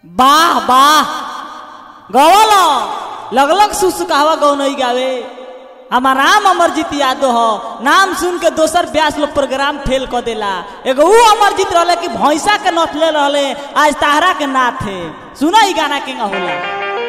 वाह वाह गवल लगलग सुसुकावा गौनई गावे हमार नाम अमरजीत यादव हो नाम सुन के दोसर ब्यास लोग प्रोग्राम फेल कर देला एगो ऊ अमरजीत रहले कि भैंसा के नथले रहले आज ताहरा के नाथ है सुना ई गाना के होला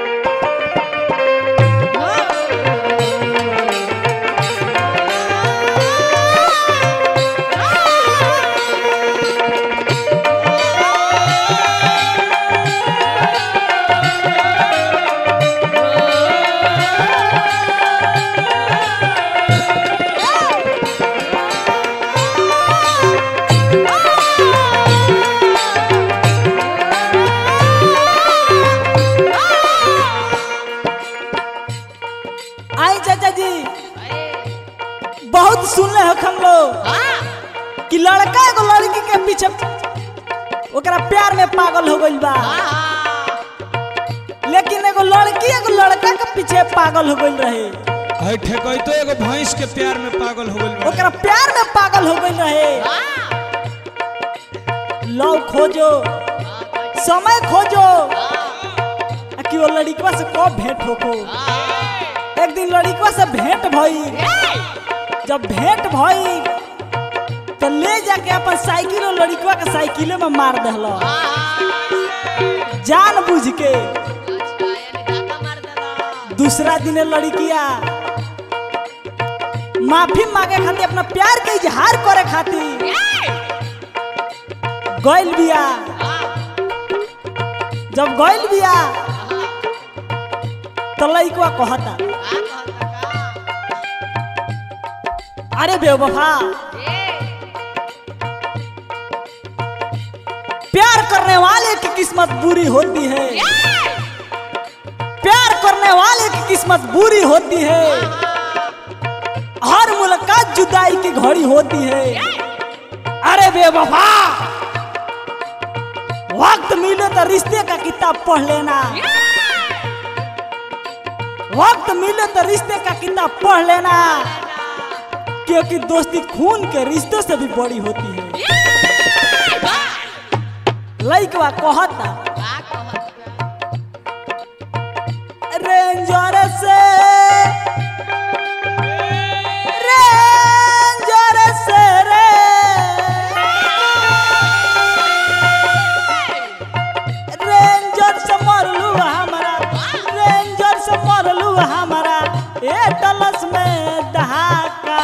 आई चाचा जी बहुत सुनले हो हम लोग कि लड़का एगो लड़की के पीछे ओकरा प्यार में पागल हो गइल बा लेकिन एगो लड़की एगो लड़का के पीछे पागल हो गइल रहे है ठेकैतो एगो भैंस के प्यार में पागल हो गइल बा ओकरा प्यार में पागल हो गइल रहे लव खोजो समय खोजो आ कि वो लड़कवा से कब भेंट होको एक दिन लड़कवा से भेंट भई जब भेंट भई तो ले जाके अपन साइकिल और लड़कवा के साइकिले में मार दहलो जान बुझ के दूसरा दिन लड़किया माफी मांगे खातिर अपना प्यार के इजहार करे खातिर गइल बिया जब गइल बिया तो लड़कवा कहता अरे बेवफा प्यार करने वाले की किस्मत बुरी होती है प्यार करने वाले की किस्मत बुरी होती है हर मुलाकात जुदाई की घड़ी होती है अरे बेवफा वक्त मिले तो रिश्ते का किताब पढ़ लेना वक्त मिले तो रिश्ते का किताब पढ़ लेना क्योंकि दोस्ती खून के रिश्तों से भी बड़ी होती है लइकवा कहता रेंजर से रेंजर से रे रेंजर से मरलू हमारा रेंजर से मरलू हमारा ए डलस में दहाका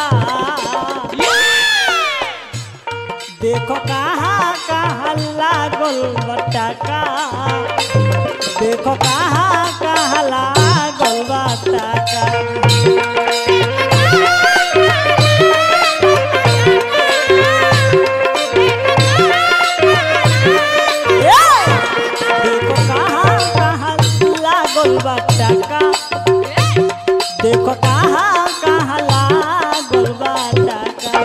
देखो कहाँ कहाँ लागल बटाका देखो कहाँ कहाँ लागल बटाका ए! देखो कहाँ कहाँ लागल बटाका देखो कहाँ कहाँ लागल बटाका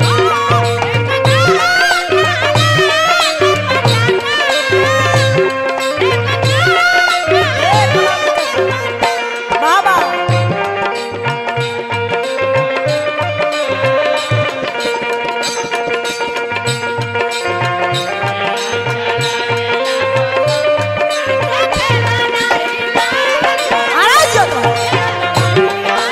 बाबा आराध्य तो।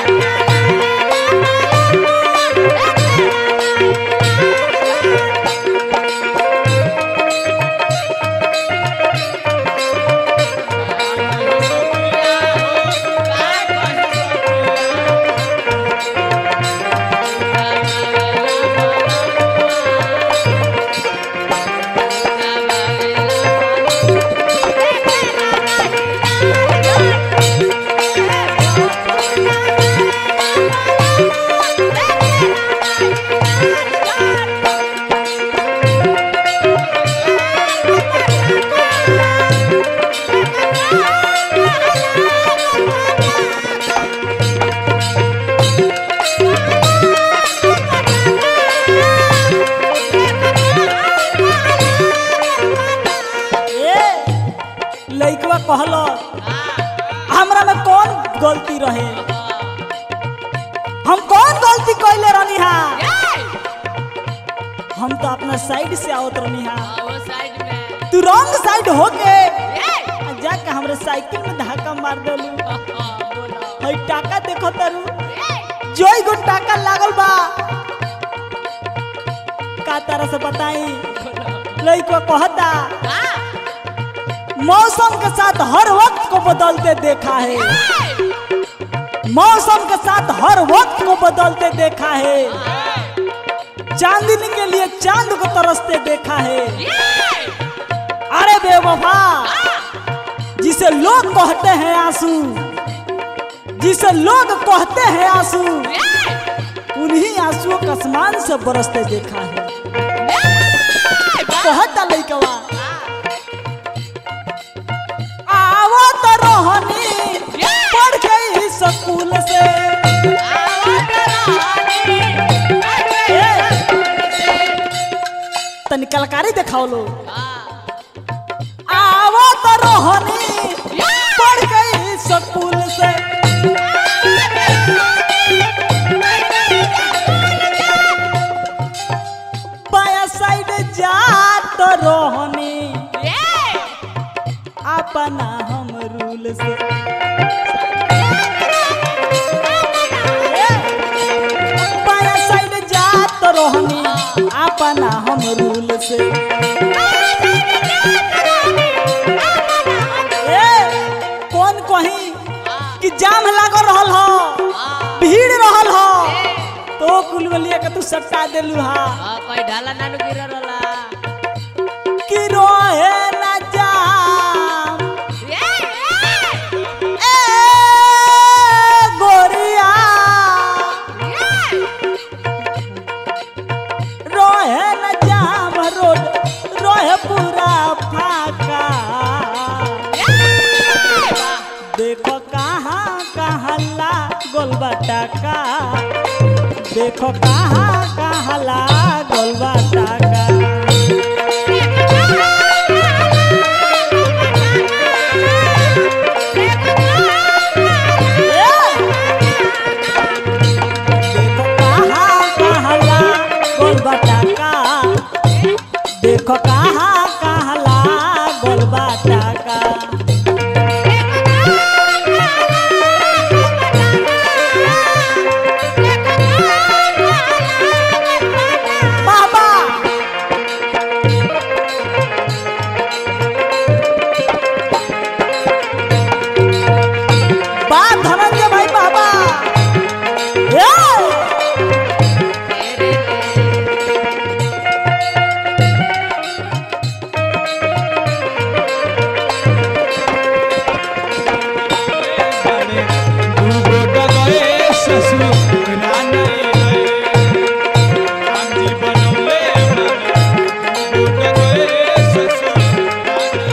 ए लइकवा कहलो हमरा में कौन गलती रहे हम कौन गलती कैले रहनी हा हम तो अपना साइड से आवत रहनी हा तू रॉन्ग साइड होके साइकिल में धक्का मार देलू हई टाका देखो तारू जोई गो टाका लागल बा का तरह से बताई लइको कहता मौसम के साथ हर वक्त को बदलते देखा है मौसम के साथ हर वक्त को बदलते देखा है चांदनी के लिए चांद को तरसते देखा है अरे बेवफा जिसे लोग कहते हैं आंसू जिसे लोग कहते हैं आंसू उन्हीं आंसुओं का आसमान से बरसते देखा है कहता लइकवा आवो तो रोहनी पढ़ गई स्कूल से तनी कलकारी दिखाओ लो आवो तो रोहनी पढ़ गई स्कूल से बाया साइड जा तो रोहनी अपना हम रूल से बाया साइड जा तो रोहनी अपना हम रूल से ए, कौन कहीं कि जाम लागल रहल हो भीड़ रहल हो तो कुल बलिया के तू सट्टा देलू हा कोई ढाला नानू गिर रला कि रोहे न जाम ए गोरिया रोहे न जाम रोड रोहे पूरा फाका देखो कहाँ कहाँ ला गोलबा टाका देखो कहाँ कहाँ ला गोलबा टाका देखो कहाँ कहाँ ला गोलबा टाका देखो कहाँ कहाँ ला गोलबा टाका बाबा बा धनंजय भाई बाबा ए! बाड़े दूगो डगए ससुराने गए। राम जी बनौले बाड़े दूगो डगए ससुराने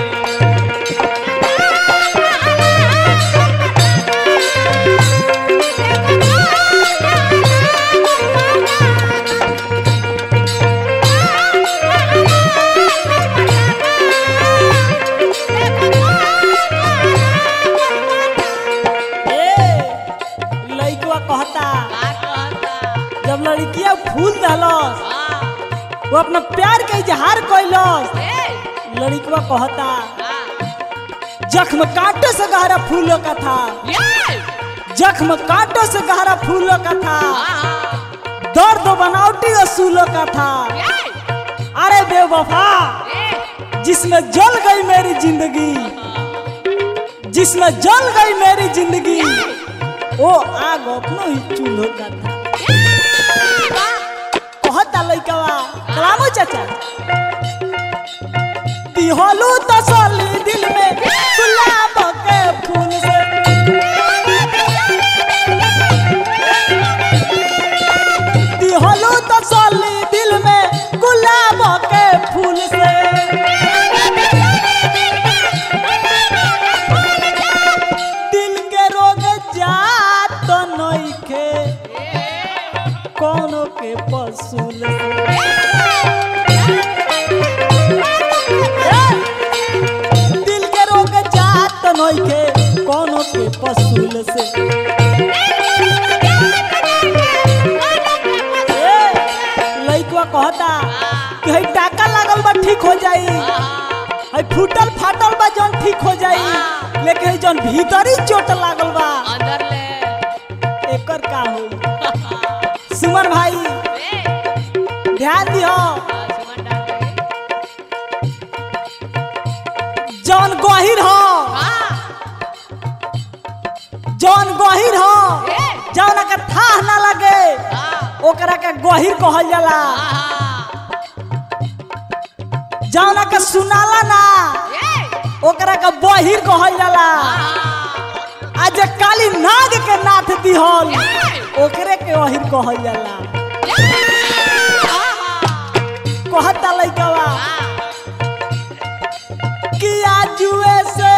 ए लइकवा कहता जब लड़किया फूल दहलस वो अपना प्यार के इजहार कैलस लड़कवा कहता जख्म कांटों से गहरा फूलों का था जख्म कांटों से गहरा फूलों का था दर्द बनावटी असूलों का था अरे बेवफा जिसमें जल गई मेरी जिंदगी जिसमें जल गई मेरी जिंदगी वो आग अपनो ही चूल्हो का था कहता लइकवा कलामो चाचा दिहलू तसली दिल में गुलाब के फूल से दिहलू तसली दिल में गुलाब के फूल से दिल के रोग जात नइखे कोनो के पसूल से दिल के रोग जात नइखे कोनो के पसूल से ए, लइकवा कहता कि हई टाका लागल बा ठीक हो जाई आई फूटल फाटल बा जौन ठीक हो जाई हाँ। लेकिन जौन भीतरी चोट लागल बा अंदर ले एकर का होई सुमन भाई ए ध्यान दिहो हाँ, सुमन डाल दे जौन गहिर हो हाँ जौन गहिर हो ए जौन के थाह ना लगे हाँ ओकरा के गहिर कहल जाला हाँ जौन के सुनाला ना ए ओकरा के बहिर कहल जाला हाँ आ जे काली नाग के नाथ दिहल ए ओकरे के अहिर कहल जाला हाँ कहता लइकवा हाँ कि आजुए से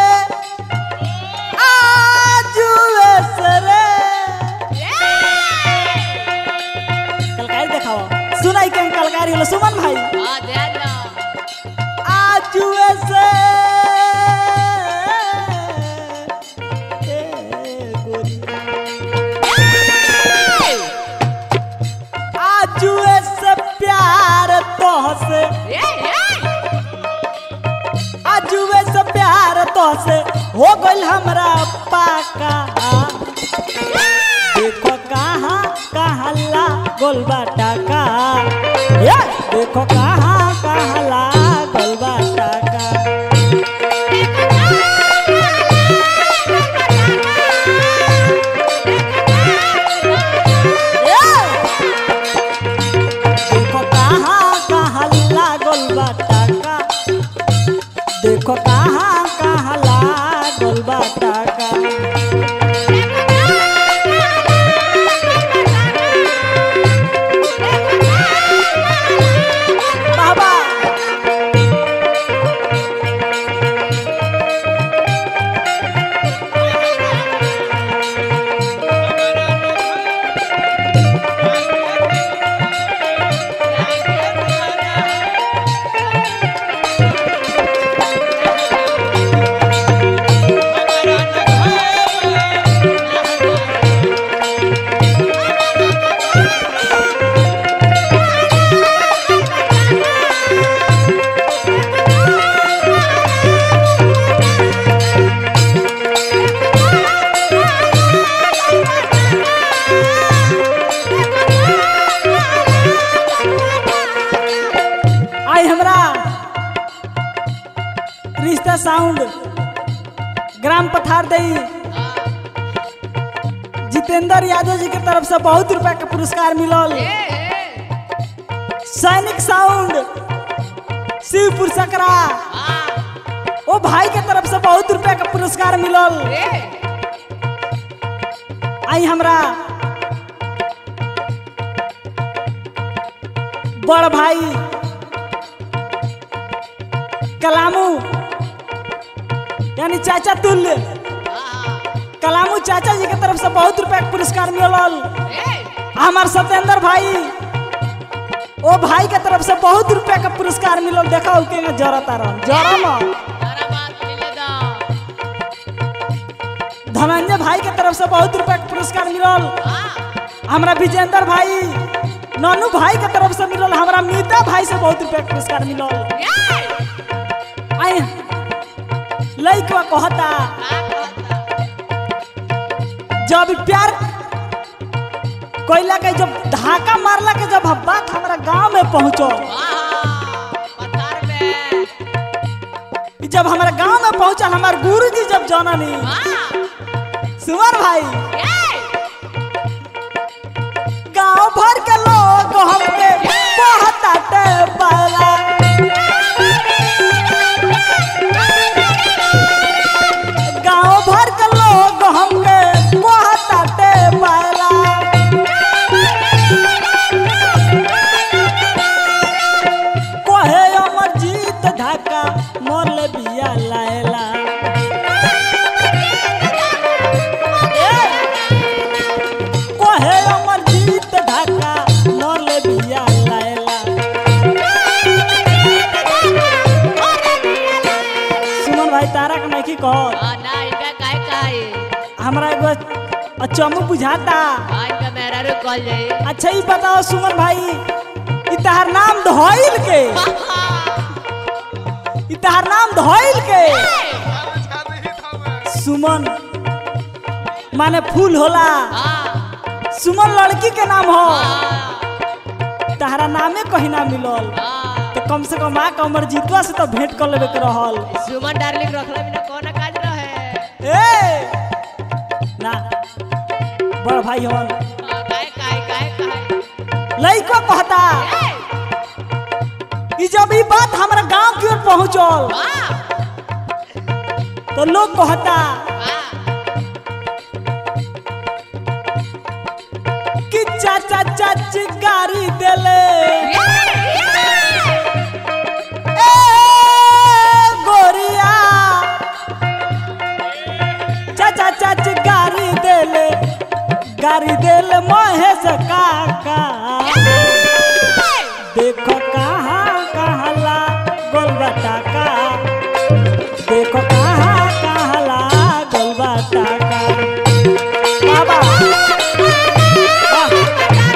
आजुए से रे कलकारी देखाओ सुनाई के कलकारी होलो सुमन भाई हाँ दे दो आजुए से ए गोरी आजुए से प्यार तोहसे आजुए से प्यार तोहसे हो गइल हमरा पाका देखो कहाँ कहाँ ला गोलबा टाका ये देखो कहाँ कहाँ ला गोलबा टाका ये देखो कहाँ कहाँ ला गोलबा टाका देखो कहाँ कहाँ ला गोलबा टाका बाबा आई हमरा रिश्ता साउंड ग्राम पथार दई जितेंद्र यादव जी के तरफ से बहुत रुपया के पुरस्कार मिलल सैनिक साउंड शिवपुर सकरा ओ भाई के तरफ से बहुत रुपया के पुरस्कार मिलल आई हमरा बड़ भाई कलामू यानी चाचा तुल्य कलामू चाचा जी के तरफ से बहुत रुपया के पुरस्कार मिलल हमार सत्येंद्र भाई ओ भाई के तरफ से बहुत रुपया का पुरस्कार मिलल देखा उके में जरता रह जरम धनंजय भाई के तरफ से बहुत रुपया का पुरस्कार मिलल हमरा विजेंद्र भाई ननू भाई के तरफ से मिलल हमरा मीता भाई से बहुत रुपया का पुरस्कार मिलल आई लइकवा कहता जब प्यार कोयला के जब धाका मारला के जब बात हमारा गांव में पहुंचो जब हमारा गांव में पहुंचल हमार गुरुजी जब जननी सुमर भाई गांव भर के लोग हमके कहताटे पाला गांव भर के लोग हमके कहताटे पाला कहे अमर जीत ढाका मोर बिया लायला कहे अमर जीत ढाका मोर बिया लायला सुमन भाई तारा के नहीं कह हमरा एगो अचम्म बुझाता अच्छा ही बताओ सुमन भाई ई तहार नाम धोइल के इ तहार नाम धइल के सुमन माने फूल होला हाँ सुमन लड़की के नाम हो हाँ तहरा नामे कहीं ना मिलल हाँ तो कम से कम माँ का उम्र जीतवा से तो भेंट कर लेबे के रहल सुमन डार्लिंग रखला बिना कौन काज रहे ए ना बड़ भाई हवन हाँ, काहे काहे काहे काहे लइको कहता ए कि जब ई बात हमरा गांव की ओर पहुंचल वाह तो लोग कहता वाह कि चाचा चाची गाड़ी देले ए गोरिया चाचा चाची गाड़ी देले गाड़ी देले महेश काका देखो कहाँ कहाँ ला गोलबटा का देखो कहाँ कहाँ ला गोलबटा का बाबा वाह।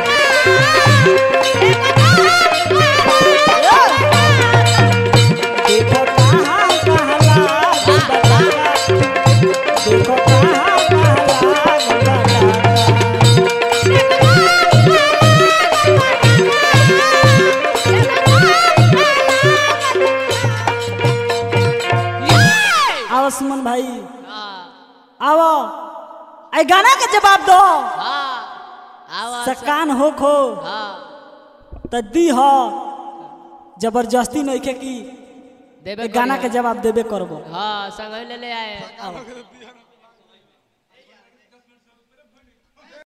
देखो कहाँ कहाँ ला गोलबटा का देखो कहाँ कहाँ ला गोलबटा का आओ सुमन भाई आओ आई गाना के जवाब दो सकान हो खो त दी हो जबरदस्ती नहीं के की देबे ए गाना के जवाब देबे करबो हाँ संग ले ले आए